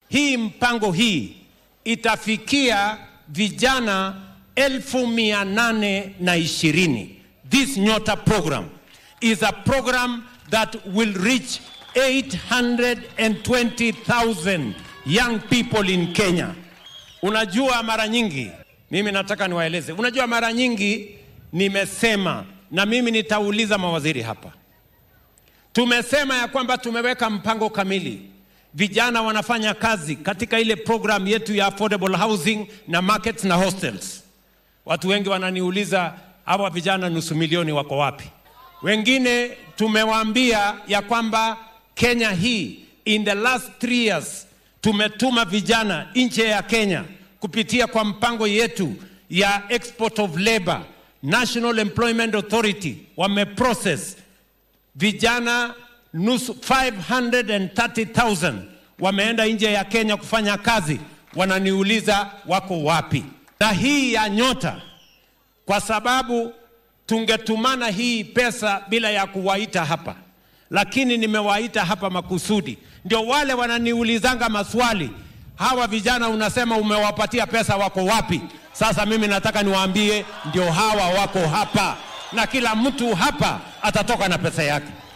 hii mpango hii itafikia vijana elfu mia nane na ishirini. This Nyota program is a program that will reach 820,000 young people in Kenya. Unajua, mara nyingi mimi nataka niwaeleze, unajua, mara nyingi nimesema na mimi nitauliza mawaziri hapa, tumesema ya kwamba tumeweka mpango kamili vijana wanafanya kazi katika ile program yetu ya affordable housing na markets na hostels. Watu wengi wananiuliza hawa vijana nusu milioni wako wapi? Wengine tumewaambia ya kwamba Kenya hii in the last three years tumetuma vijana nje ya Kenya kupitia kwa mpango yetu ya export of labor. National Employment Authority wameprocess vijana nusu 530,000 wameenda nje ya Kenya kufanya kazi, wananiuliza wako wapi? Na hii ya Nyota, kwa sababu tungetumana hii pesa bila ya kuwaita hapa, lakini nimewaita hapa makusudi, ndio wale wananiulizanga maswali, hawa vijana unasema umewapatia pesa, wako wapi? Sasa mimi nataka niwaambie, ndio hawa wako hapa, na kila mtu hapa atatoka na pesa yake.